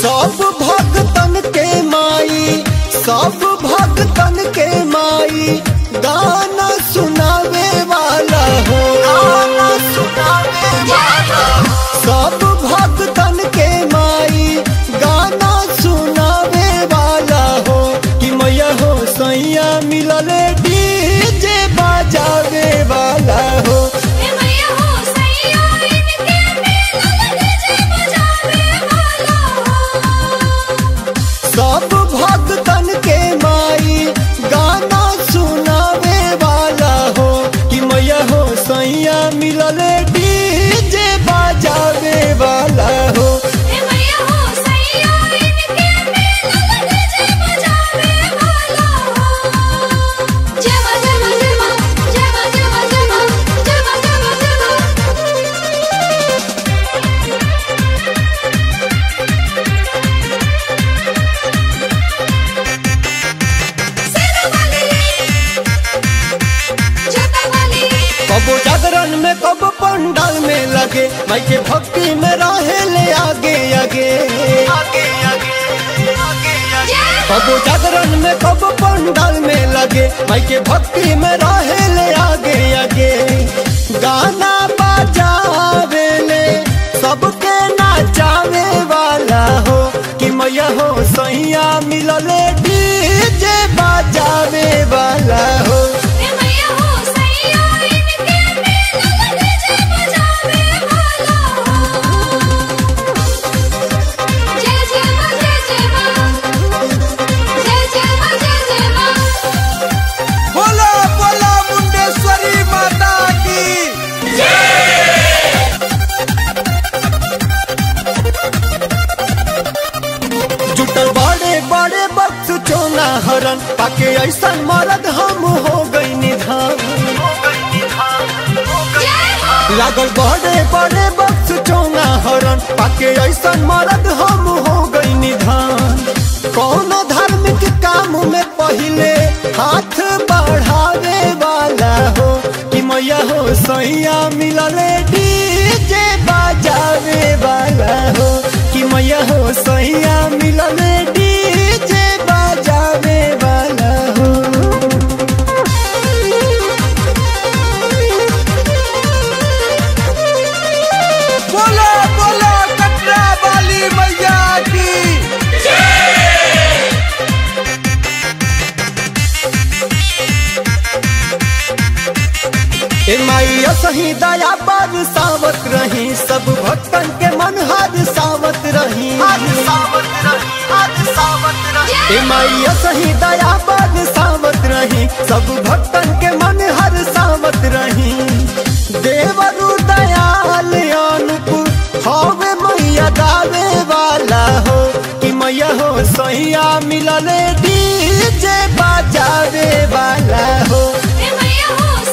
सब भक्तन के माई सब भक्तन के माई गाना सुनावे वाला हो गाना सुनावे वाला सब भक्तन के माई गाना सुनावे वाला हो कि मैया हो सैया मिलले डीजे बजावे वाला हो ए मैया हो सैया इनके मिलन डीजे बजावे वाला हो सब भक्तन के माई गाना सुनावे वाला हो कि मैया हो सैया मिलले डीजे बजावे वाला हो ए मैया हो सैया इनके मिलन डीजे बजावे वाला हो जय मां जय मां जय मां जय मां जय मां जय मां जय मां जय मां जय मां सेना वाली जटा वाली कबो जागरण में कब पंडाल में लगे माई के भक्ति में रहे ले आगे आगे आगे आगे कबो जागरण में कब पंडाल में लगे माई के भक्ति में रहे ले आगे आगे गाना बजावे ले सबके नाचावे वाला हो कि मैया हो सैया मिलले डीजे बजावे वाला हो ए मैया हो सैया इनके मिलन डीजे बजावे वाला हो जय जय मां जय जय मां जय जय मां जय जय मां बोला बोला मुंडेश्वरी माता की जुटल बड़े बड़े बक्स चोना हरन पाके ऐसा मरद हम हो गई निधान जय हो लागल बड़े बड़े बक्स चोना हरन पाके ऐसा मरद हम हो गई निधान कौन धार्मिक काम में पहले हाथ बढ़ावे वाला हो कि मैया हो सैया मिलले डीजे बजावे वाला हो कि मैया हो सैया मिलले डीजे बजावे वाला हो बोला बोला कटरा वाली मैया की ए माइया सही दया पर सावत रही सब भक्तन के मन हर सावत रही ए माइया सही दया पर सावत रही सब भक्तन के मन हर सावत रही देवरु दयाल अनुपुर हवे मैया दावे वाला हो कि मैया हो सैया मिलले डीजे बजावे वाला हो ए मैया हो